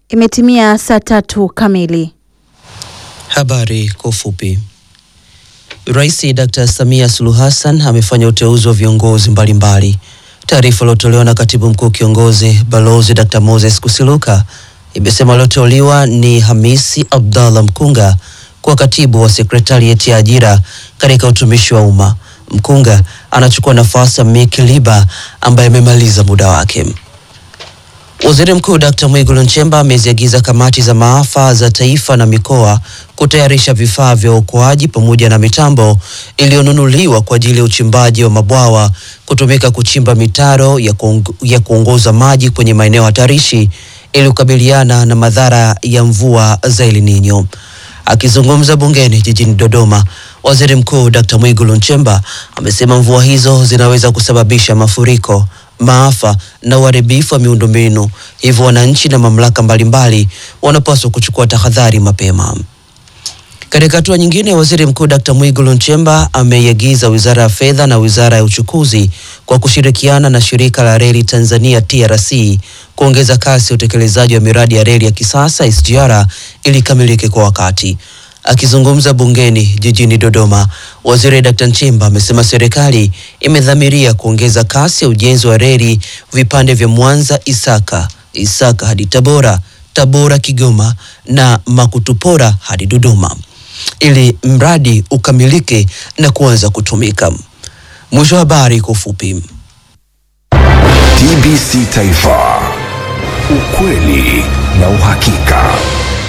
Imetimia saa tatu kamili. Habari kwa ufupi. Rais Dr. Samia Suluhu Hassan amefanya uteuzi wa viongozi mbalimbali. Taarifa iliyotolewa na katibu mkuu kiongozi Balozi Dr. Moses Kusiluka imesema walioteuliwa ni Hamisi Abdallah Mkunga kwa katibu wa sekretarieti ya ajira katika utumishi wa umma. Mkunga anachukua nafasi ya Miki Liba ambaye amemaliza muda wake. Waziri Mkuu Dr. Mwigulu Nchemba ameziagiza kamati za maafa za taifa na mikoa kutayarisha vifaa vya uokoaji pamoja na mitambo iliyonunuliwa kwa ajili ya uchimbaji wa mabwawa kutumika kuchimba mitaro ya, kuong ya kuongoza maji kwenye maeneo hatarishi ili kukabiliana na madhara ya mvua za El Nino. Akizungumza bungeni jijini Dodoma, Waziri Mkuu Dr. Mwigulu Nchemba amesema mvua hizo zinaweza kusababisha mafuriko, maafa na uharibifu wa miundombinu, hivyo wananchi na mamlaka mbalimbali wanapaswa kuchukua tahadhari mapema. Katika hatua nyingine, Waziri Mkuu Dr. Mwigulu Nchemba ameiagiza Wizara ya Fedha na Wizara ya Uchukuzi kwa kushirikiana na Shirika la Reli Tanzania TRC kuongeza kasi ya utekelezaji wa miradi ya reli ya kisasa SGR ili ikamilike kwa wakati. Akizungumza bungeni jijini Dodoma, Waziri Dr. Nchemba amesema serikali imedhamiria kuongeza kasi ya ujenzi wa reli vipande vya Mwanza Isaka, Isaka hadi Tabora, Tabora Kigoma na Makutupora hadi Dodoma ili mradi ukamilike na kuanza kutumika. Mwisho wa habari kwa ufupi. TBC Taifa, ukweli na uhakika.